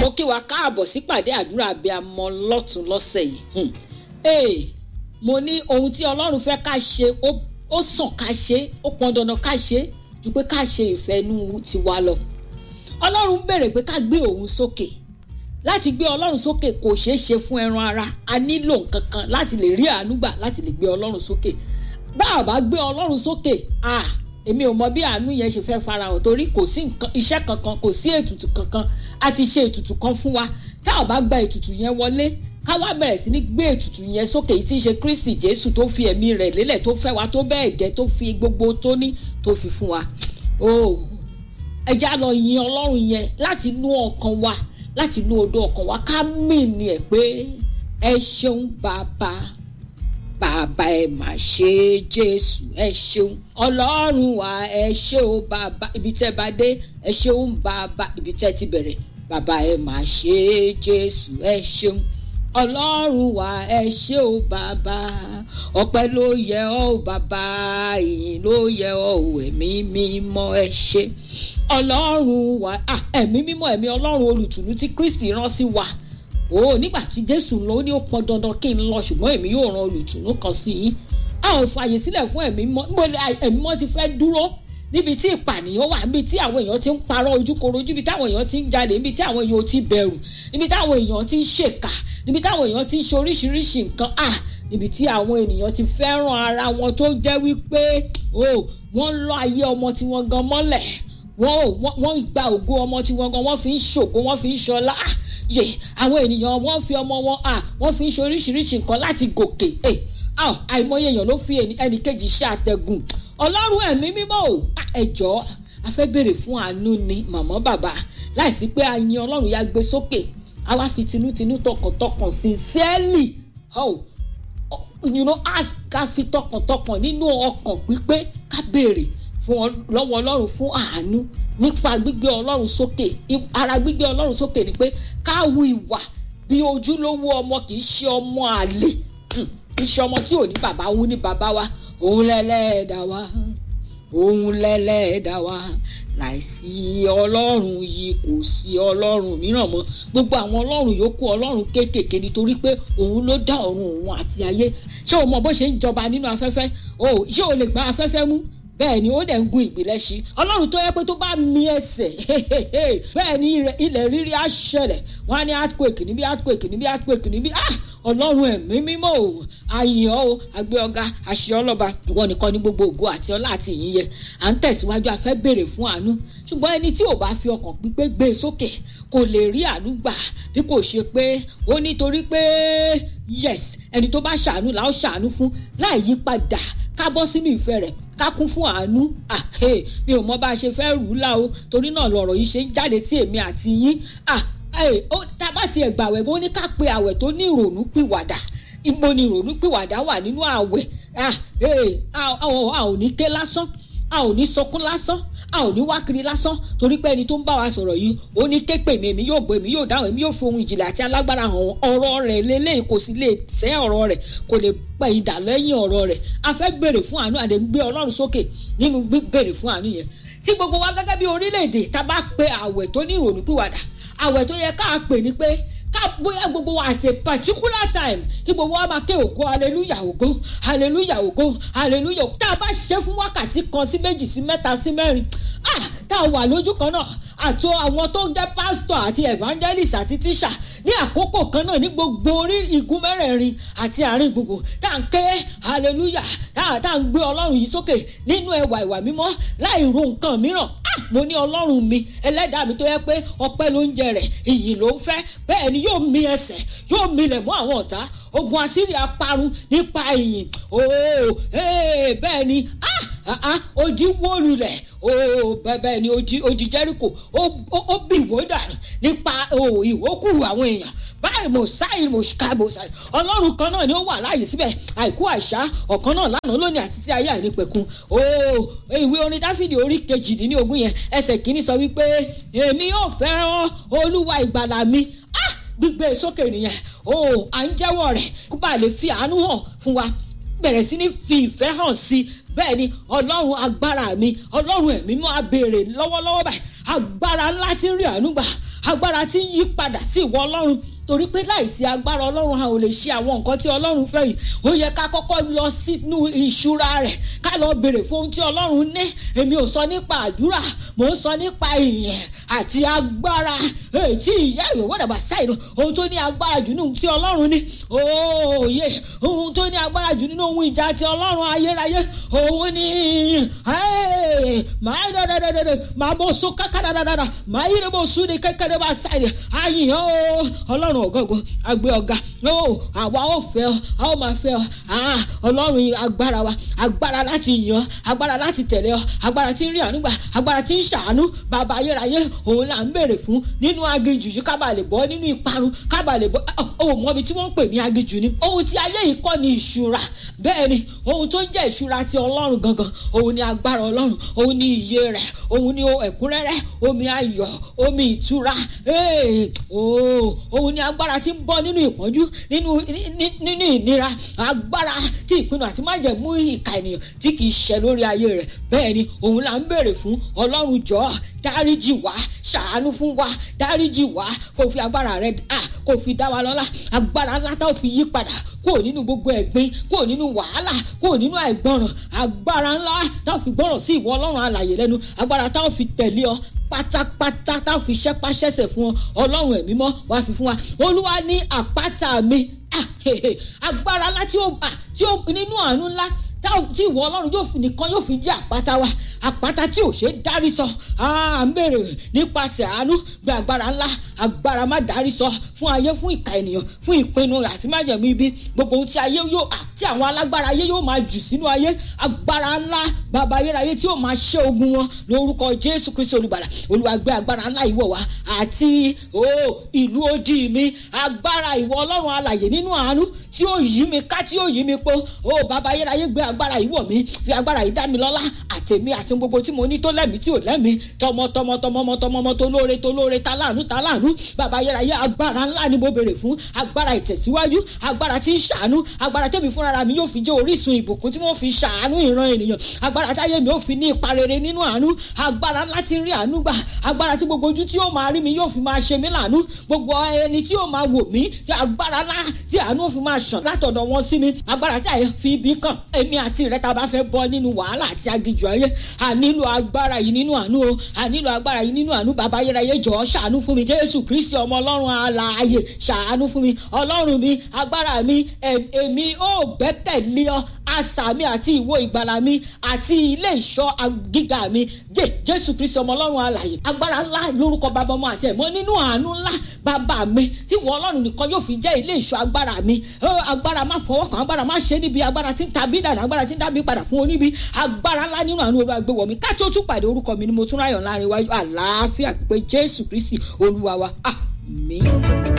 mo kí wa káàbọ̀ sípàdé àdúrà abiyamọ lọ́tún lọ́sẹ̀ yìí ee mo ní ohun tí ọlọ́run fẹ́ ká ṣe ó sàn ká ṣe ó pọn dandan ká ṣe ju pé ká ṣe ìfẹ́ inú tiwa lọ ọlọ́run béèrè pé ká gbé òun sókè láti gbé ọlọ́run sókè kò ṣeé ṣe fún ẹran ara a nílò nǹkan kan láti lè rí àánú gbà láti lè gbé ọlọ́run sókè bá a bá gbé ọlọ́run sókè ah èmi ò mọ bí àánú yẹn ṣe fẹ́ farahàn torí kò sí iṣẹ́ kankan kò sí ètùtù kankan a ti ṣe ètùtù kan fún wa tá a bá gba ètùtù yẹn wọlé ká wá bẹ̀rẹ̀ sí ní gbé ètùtù yẹn sókè tí í ṣe Kristi Jésù tó fi ẹ̀mí rẹ̀ lélẹ̀ tó fẹ́ wa tó bẹ́ẹ̀ gẹ́ tó fi gbogbo tó ní tó fi fún wa o ẹ já lọ yin Ọlọ́run yẹn láti inú ọkàn wa láti inú odò ọkàn wa ká mì ní ẹ pé ẹ ṣeun bàbá bàbá ẹ mà ṣe jésù ẹ ṣeun ọlọ́run wa ẹ ṣe o bàbá ibi tẹ́ bá dé ẹ ṣeun bàbá ibi tẹ́ ti bẹ̀rẹ̀ bàbá ẹ mà ṣe jésù ẹ ṣeun ọlọ́run wa ẹ ṣe o bàbá ọpẹ́ ló yẹ ọ́ o bàbá ìyìn ló yẹ ọ́ o ẹ̀mí mímọ́ ẹ ṣe ọlọ́run wa ẹ̀mí mímọ́ ẹ̀mí ọlọ́run olùtùnú tí kristi rán sí wa o nígbà tí jésù lọ ó ní ó pọn dandan kí n lọ ṣùgbọ́n èmi yóò ran olùtùnú kan sí yín a ò fààyè sílẹ̀ fún ẹ̀mí mọ́ níbo ni ẹ̀mí mọ́ ti fẹ́ dúró níbi tí ìpànìyàn wà níbi tí àwọn èèyàn ti ń parọ́ ojúkorojú níbi táwọn èèyàn ti ń jalè níbi tí àwọn èèyàn ti bẹ̀rù níbi táwọn èèyàn ti ń ṣèkà níbi táwọn èèyàn ti ń ṣe oríṣiríṣi nǹkan à níbi tí àwọn ènìyàn ti fẹ́ràn ara wọn tó jẹ́ wípé o wọ́n lọ ayé ọmọ tí wọ́n gan mọ́lẹ̀ wọ́n gba ògo ọmọ tí wọ́n gan wọ́n fi ń ṣògo wọ́n fi ń ṣọlá yè àwọn ènìyàn wọ́n fi ọmọ wọn à wọ́n fi ń ṣe oríṣiríṣi nǹkan láti gòkè àìmọye èèyàn ló fi ẹnì kejì ṣe àtẹ̀gùn ọlọ́run ẹ̀mí mímọ́ ò ẹ̀jọ́ a fẹ́ béèrè fún àánú ni màmá bàbá láìsí pé a yin ọlọ́run ya gbé sókè a wá fi tinútinú tọkàntọkàn sincerely oh, you know ask ká fi tọkàntọkàn nínú ọkàn pípé ká béèrè fún lọ́wọ́ ọlọ́run fún àánú nípa gbígbé ọlọ́run sókè ara gbígbé ọlọ́run sókè ni pé ká wu ìwà bí ojúlówó ọmọ kì í ṣe ọmọ àlè kì í ṣe ọmọ tí ò ní bàbá òun ní bàbá wa òun lẹ́lẹ́ẹ̀dá wa òun lẹ́lẹ́ẹ̀dá wa láìsí ọlọ́run yìí kò sí ọlọ́run mìíràn mọ́ gbogbo àwọn ọlọ́run yòókù ọlọ́run kéékèèké nítorí pé òun ló dá ọ̀run òun àti ayé ṣé o mọ bó ṣe ń jọba nínú afẹ́fẹ́ o ṣé o lè gba afẹ́fẹ́ mú bẹ́ẹ̀ ni ó dẹ̀ ń gun ìpìlẹ̀ sí ọlọ́run tó yẹ pé tó bá mi ẹsẹ̀ bẹ́ẹ̀ ni ilẹ̀ rírí á ṣẹlẹ̀ wọ́n á ní earthquake níbí earthquake níbí earthquake níbí ah ọlọ́run ẹ̀mí mímọ́ o àyàn o àgbẹ̀ ọ̀gá àṣẹ ọlọ́ba ìwọ nìkan ní gbogbo ògo àti ọlá àti ìyìn yẹ à ń tẹ̀síwájú a fẹ́ béèrè fún àánú ṣùgbọ́n ẹni tí ò bá fi ọkàn pípé gbé e sókè kò lè rí àánú gbà bí kò ṣe pé ó nítorí pé yes ẹni tó bá ṣàánú là ó ṣàánú fún láì yí padà ká bọ́ sínú ìfẹ́ rẹ̀ ká kún fún àánú mi ò mọ bá a ṣe fẹ́ rù ú là o torí náà lọ̀rọ̀ yìí ṣe ń jáde sí èmi àti yín tá a bá tiẹ̀ gbàwẹ̀ bó ní ká pe àwẹ̀ tó ní ìrònú pìwàdà ibo ni ìrònú pìwàdà wà nínú àwẹ̀ a ò ní ké lásán a ò ní sọkún lásán a ò ní wá kiri lásán torí pé ẹni tó ń bá wa sọ̀rọ̀ yìí ó ní képe mi èmi yóò gbọ́ èmi yóò dáhùn èmi yóò fi ohun ìjìnlẹ̀ àti alágbára hàn ọ̀rọ̀ rẹ̀ lélẹ́yìn kò sì lè sẹ́ ọ̀rọ̀ rẹ̀ kò lè pẹ́ ìdà lẹ́yìn ọ̀rọ̀ rẹ̀ a fẹ́ béèrè fún àánú àdé gbé ọlọ́run sókè nínú béèrè fún àánú yẹn tí gbogbo wa gẹ́gẹ́ bí orílẹ̀-èdè tá a bá pe àwẹ̀ tó ní ìrònú pìwàdà àwẹ̀ tó yẹ ká pè ní pé ká bóyá gbogbo wa at a particular time kí gbogbo wa máa ké ògo hallelujah ògo hallelujah ògo hallelujah tá a bá ṣe fún wákàtí kan sí méjì sí mẹ́ta sí mẹ́rin ah tá a wà lójú kan náà àti àwọn tó ń jẹ́ pastor àti evangelist àti teacher ní àkókò kan náà ní gbogbo orí igun mẹ́rẹ̀ẹ̀rin àti àárín gbogbo tá à ń ké hallelujah tá à ń gbé ọlọ́run yìí sókè nínú ẹwà ìwà mímọ́ láì ro nǹkan mìíràn ah mo ní ọlọ́run mi ẹlẹ́dàá mi tó yẹ pé ọpẹ́ ló ń jẹ rẹ̀ ìyìn ló ń fẹ́ bẹ́ẹ̀ ni yóò mi ẹsẹ̀ yóò milẹ̀ mọ́ àwọn ọ̀tá ogun asírí aparun nípa ìyìn ooo bẹ́ẹ̀ ni ah odi wó lulẹ̀ ooo bẹ́ẹ̀ ni odi jẹ́ríkò ó bì wó dànù nípa ìwókù àwọn èèyàn báyìí mo sáyìn mo ṣá mo sáyìn ọlọ́run kan náà ni ó wà láàyè síbẹ̀ àìkú àṣà ọ̀kan náà lánàá lónìí àti tí ayé àìnípẹ̀kun ooo ìwé orin dáfídì orí kejìdínlógún yẹn ẹsẹ̀ kìíní sọ wípé èmi yóò fẹ́ràn olúwa ìgbàlà mi ah gbígbé sókè nìyẹn o à ń jẹ́wọ́ rẹ̀ kó bá lè fi àánú hàn fún wa bẹ̀rẹ̀ sí ní fi ìfẹ́ hàn sí i bẹ́ẹ̀ ni ọlọ́run agbára mi ọlọ́run ẹ̀mí mọ́ abèrè lọ́wọ́lọ́wọ́ báyìí agbára ńlá tí ń rí àánú gbà agbára tí ń yí padà sí ìwọ ọlọ́run torí pé láìsí agbára ọlọ́run a ò lè ṣe àwọn nǹkan tí ọlọ́run fẹ́ yìí ó yẹ ká kọ́kọ́ lọ sínú ìṣúra rẹ̀ ká lọ béèrè fún ohun tí ọlọ́run ní èmi ò sọ nípa àdúrà mò ń sọ nípa ìyẹn àti agbára tí ìyá ìwé wọ́n dàgbà sáìdù ohun tó ní agbára jù nínú tí ọlọ́run ní òòyè ohun tó ní agbára jù nínú ohun ìjà tí ọlọ́run ayérayé òun ní máa dẹ́dẹ́dẹ́dẹ́ máa bọ́ so kákàdàdàdà máa yí ni mo sùn ní kékeré bá sáìdù àyìnbó ọlọ́run ọ̀gọ́gọ́ àgbẹ̀ ọ̀gá àwa ò fẹ́ ọ a ó máa fẹ́ ọ ọlọ́run agbára wa agbára láti yàn agbára láti tẹ̀lé ọ agbára tí ń rí àánú gbà agbára tí ń ṣàánú bàbá ayérayé òun là ń béèrè fún nínú aginjù yìí ká bàa lè bọ́ nínú ìparun ká bàa lè bọ́ ohun mọ́bi tí wọ́n ń pè ní aginjù ni ohun tí ayé yìí kọ́ ni ìṣúra bẹ́ẹ̀ ni ohun tó ń jẹ́ ìṣúra ti ọlọ́run gangan òun ni agbára ọlọ́run òun ni ìyè rẹ̀ òun ni ẹ̀kúnrẹ́rẹ́ omi ayọ̀ omi ìtura òun ni agbára tí ń bọ́ nínú ìpọ́njú nínú nínú ìnira agbára tí ìpinnu àti májẹ̀mú ìka ènìyàn tí kì í ṣẹ lórí ayé rẹ̀ bẹ́ẹ̀ ni òun là ń béèrè fún ọlọ́run jọ̀ọ́ dáríjì wá ṣàánú fún wa dáríjì wá kó fi agbára rẹ à kó fi dá wa lọ́lá agbára ńlá tá ò fi yí padà kó nínú gbogbo ẹ̀gbin kó nínú wàhálà kó nínú àìgbọràn agbára ńlá tá ò fi gbọràn sí ìwọ ọlọ́run alàyè lẹ́nu agbára tá ò fi tẹ̀lé ọ pátápátá tá ò fi ṣẹ́pá ṣẹ́sẹ̀ fún ọ ọlọ́run ẹ̀mí mọ́ wá fi fún wa olúwa ní àpáta mi agbára ńlá tí ó nínú àánú ńlá tí ìwọ ọlọ́run yóò fi nìkan yóò fi jẹ́ àpáta wa àpáta tí ò ṣe é dárí sọ à ń béèrè nípasẹ̀ àánú gbé agbára ńlá agbára má dárí sọ fún ayé fún ìka ènìyàn fún ìpinnu àti májẹ̀mú ibi gbogbo ohun tí ayé yóò tí àwọn alágbára ayé yóò máa jù sínú ayé agbára ńlá bàbá ayérayé tí yóò máa ṣe ogun wọn lórúkọ jésù kristu olùgbàlà olúwa gbé agbára ńlá ìwọ wa àti ìlú odi mi agbára ìwọ ọlọ́run alàyè nínú àánú tí yóò yí mi ká tí yóò yí mi po ó bàbá ayérayé gbé agbára ìwọ mi fi agbára yìí dá mi lọ́lá àtẹ̀mí àti gbogbo tí mo ní tó lẹ́mìí tí ò lẹ́mìí tọmọtọmọ tọmọmọ tọmọmọ tó lóore tó lóore ta láàánú ta láàánú bàbá ayérayé agbára ńlá ni mo béèrè fún agbára ìtẹ̀síwájú agbára tí ń ṣàánú agbára tẹ̀mí fúnra mi yóò fi jẹ́ orísun ìbùkún tí wọ́n fi ṣàánú ìran ènìyàn agbára táyé mi yóò fi ní ipa rere nínú àánú agbára ńlá tí ń rí àánú gbà agbára tí gbogbo ojú tí yóò máa rí mi yóò fi máa ṣe mí láàánú gbogbo ẹni tí yóò máa wò mí agbára ńlá tí àánú fi máa ṣàn látọ̀dọ̀ wọn sí mi agbára tí àyè fi ibi kàn èmi àti rẹ tá a bá fẹ́ bọ́ nínú wàhálà àti aginjù ayé a nílò agbára yìí nínú àánú o a nílò agbára yìí nínú àánú bàbá ayérayé jọ̀ọ́ ṣàánú fún mi jésù kristi ọmọ ọlọ́run alààyè ṣàánú fún mi ọlọ́run mi agbára mi èmi ò gbẹ́kẹ̀lé ọ asà mi àti ìwo ìgbàlà mi àti ilé ìṣọ́ gíga mi jẹ́ jésù kristi ọmọ ọlọ́run alààyè agbára ńlá lórúkọ bàbá ọmọ àti ẹ̀mọ́ nínú àánú ńlá bàbá mi tí wọ́n ọlọ́run nìkan yóò fi jẹ́ ilé ìṣọ́ agbára mi agbára má fọwọ́ kan agbára má ṣe níbi agbára tí ń tàbí dànù agbára tí ń dábì padà fún oníbi agbára ńlá nínú àánú olúwa gbé wọ̀ mí ká tó tún pàdé orúkọ mi ni mo tún ráyọ̀ láàrin wájú àlàáfíà pé jésù kristi olúwa wa àmín.